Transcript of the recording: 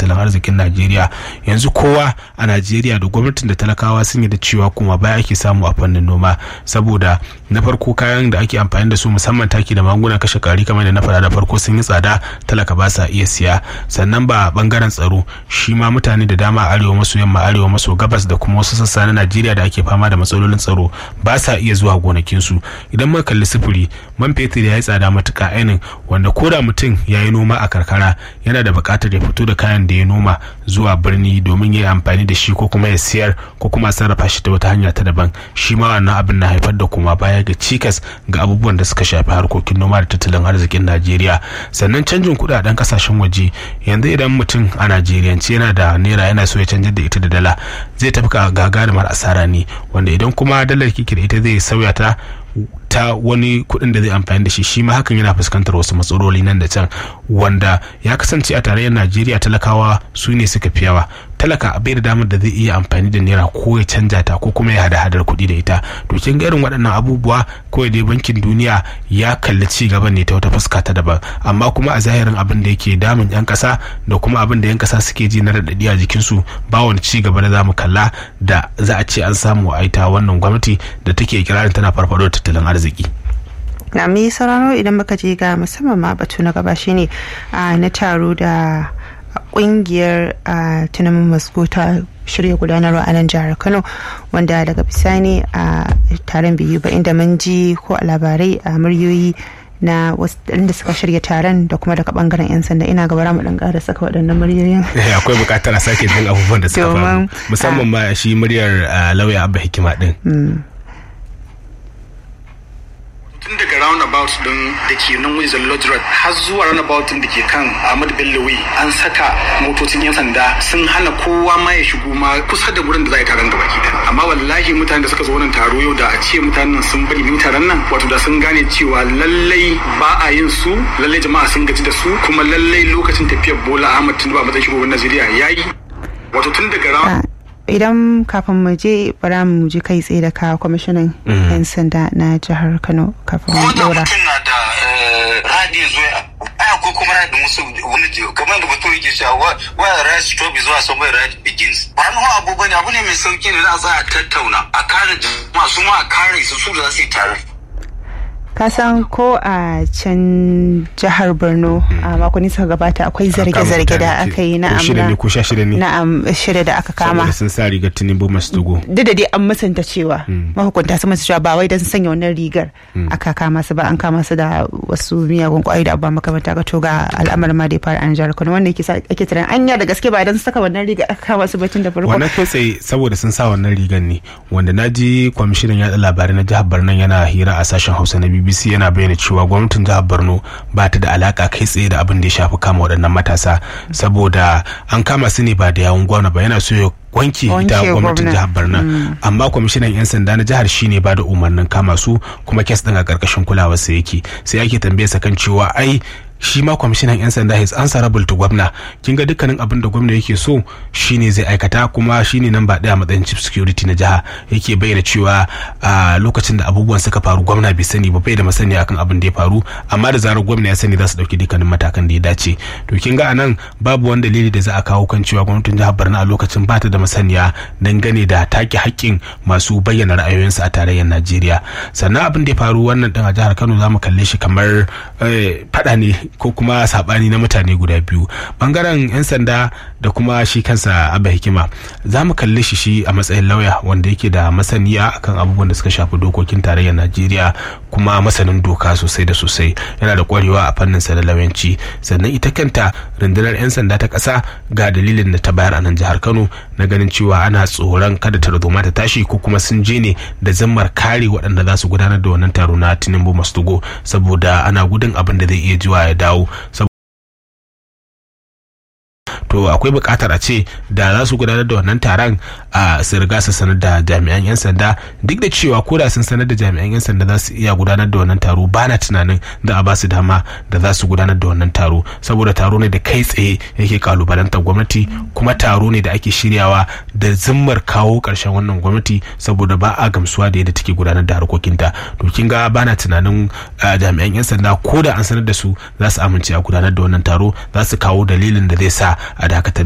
tattalin arzikin najeriya yanzu kowa a najeriya da gwamnatin da talakawa sun yi da cewa kuma baya ake samu a fannin noma saboda na farko kayan da ake amfani da su musamman taki da magungunan kashe kari kamar da na faɗa da farko sun yi tsada talaka ba sa iya siya sannan ba bangaren tsaro shi ma mutane da dama a arewa maso yamma arewa maso gabas da kuma wasu sassa na najeriya da ake fama da matsalolin tsaro ba sa iya zuwa gonakinsu idan muka kalli sufuri man fetur ya yi tsada matuka ainin wanda ko da mutum ya yi noma a karkara yana da buƙatar ya fito da kayan da ya noma zuwa birni domin ya yi amfani da shi ko kuma ya siyar ko kuma sarrafa shi ta wata hanya ta daban shi ma wannan abin na haifar da kuma baya ga cikas ga abubuwan da suka shafi harkokin noma da tattalin arzikin najeriya sannan canjin kuɗaɗen kasashen waje yanzu idan mutum a najeriyance yana da naira yana so ya canjar da ita da dala zai tafi gagarumar asara ne wanda idan kuma dalar kike da ita zai sauya ta ta wani kuɗin da zai amfani da shi shi ma hakan yana fuskantar wasu matsaloli nan da can wanda ya kasance a tarayyar najeriya talakawa su ne suka fi yawa talaka bai da damar da zai iya amfani da naira ko ya canja ta ko kuma ya hada hadar kuɗi da ita to kin ga irin waɗannan abubuwa kawai dai bankin duniya ya kalli ci gaban ne ta wata fuska ta daban amma kuma a zahirin abin da yake damun yan ƙasa da kuma abin da yan ƙasa suke ji na raɗaɗi a jikinsu ba wani ci gaba da zamu kalla da za a ce an samu a ita wannan gwamnati da take kirarin tana farfado da tattalin arziki. na mai sauraro idan muka je ga musamman ma batu na gaba shine na taro da kungiyar tunanin masko ta shirya gudanarwa a nan jihar kano wanda daga bisani a taron biyu ba inda mun ji ko a labarai a muryoyi na wasu da suka shirya taron da kuma daga bangaren 'yan sanda ina gaba mu dan ƙara saka waɗannan muryoyin akwai buƙatar a sake jin abubuwan da suka faru musamman ma shi muryar lauya abba hikima din tun daga roundabout din da ke nan wizard lodge road har zuwa roundabout din da ke kan ahmad bello way an saka motocin yan sanda sun hana kowa ma ya shigo ma kusa da gurin da za a yi taron gaba ki amma wallahi mutanen da suka zo wannan taro yau da a ce mutanen sun bari ni taron nan wato da sun gane cewa lallai ba a yin su lallai jama'a sun gaji da su kuma lallai lokacin tafiyar bola ahmad tinubu a matsayin shugaban najeriya yayi wato tun daga round idan kafin mu je bara mu je kai tsaye da ka kwamishinan yan sanda na jihar kano kafin mu dora mutum na da radi zuwa aya ko kuma radi musu wani kamar da mutum yake cewa where right stop is where somewhere right begins ba mu abu bane abu ne mai sauki ne za a tsaya tattauna a kare jama'a su ma a kare su su da za su yi tare kasan ko a can jihar borno a makonni suka gabata akwai zarge-zarge da aka yi na shida ne ko sha shida ne na'am shida da aka kama sun sa rigar tinubu masu dogo duk da dai an musanta cewa mahukunta sun masu cewa ba wai don sun sanya wannan rigar aka kama su ba an kama su da wasu miyagun kwayoyi da abubuwa makamanta ga to ga al'amarin ma da ya fara an jihar kano wanda yake ake tunanin anya da gaske ba don saka wannan rigar aka kama su batun da farko wannan kai tsaye saboda sun sa wannan rigar ne wanda na ji kwamishinan yaɗa labarai na jihar borno yana hira a sashen hausa na biyu bbc yana bayyana cewa gwamnatin jihar borno ba ta da alaka kai tsaye da abin da ya shafi kama waɗannan matasa saboda an kama su ne ba da yawun gwamna ba yana so ya wanke ita gwamnatin jihar borno amma kwamishinan yan sanda na jihar shine ba da umarnin kama su kuma kes din a karkashin kulawarsa yake sai ake tambaye sa kan cewa ai shi ma kwamishinan 'yan sanda his answerable to gwamna kin ga dukkanin abin da gwamna yake so shine zai aikata kuma shine nan ba daya matsayin chief security na jiha yake bayyana cewa a lokacin da abubuwan suka faru gwamna bai sani ba bai da masani akan abin da ya faru amma da zarar gwamna ya sani za su dauki dukkanin matakan da ya dace to kin ga anan babu wani dalili da za a kawo kan cewa gwamnatin jihar Borno a lokacin ba ta da masaniya dangane da take haƙƙin masu bayyana ra'ayoyinsu a tarayyar Najeriya sannan abin da ya faru wannan din a jihar Kano za mu kalle shi kamar fada ne ko kuma sabani na mutane guda biyu bangaren 'yan sanda da kuma shi kansa abba hikima za mu kalli shi shi a matsayin lauya wanda yake da masaniya akan abubuwan da suka shafi dokokin tarayyar najeriya kuma masanin doka sosai da sosai yana da kwarewa a fannin sa da lauyanci sannan ita kanta rundunar 'yan sanda ta ƙasa ga dalilin da ta bayar a nan jihar kano na ganin cewa ana tsoron kada tarzoma ta tashi ko kuma sun je ne da zammar kare waɗanda za su gudanar da wannan taro na tinubu mastugo saboda ana gudun abin da zai iya jiwa ya dawo to akwai buƙatar a ce da za su gudanar da wannan taron a su riga su sanar da jami'an 'yan sanda duk da cewa ko da sun sanar da jami'an 'yan sanda za su iya gudanar da wannan taro ba na tunanin da a ba su dama da za su gudanar da wannan taro saboda taro ne da kai tsaye yake kalubalantar gwamnati kuma taro ne da ake shiryawa da zimmar kawo ƙarshen wannan gwamnati saboda ba a gamsuwa da yadda take gudanar da harkokinta to kin ga ba na tunanin jami'an 'yan sanda ko da an sanar da su za su amince a gudanar da wannan taro za su kawo dalilin da zai sa a dakatar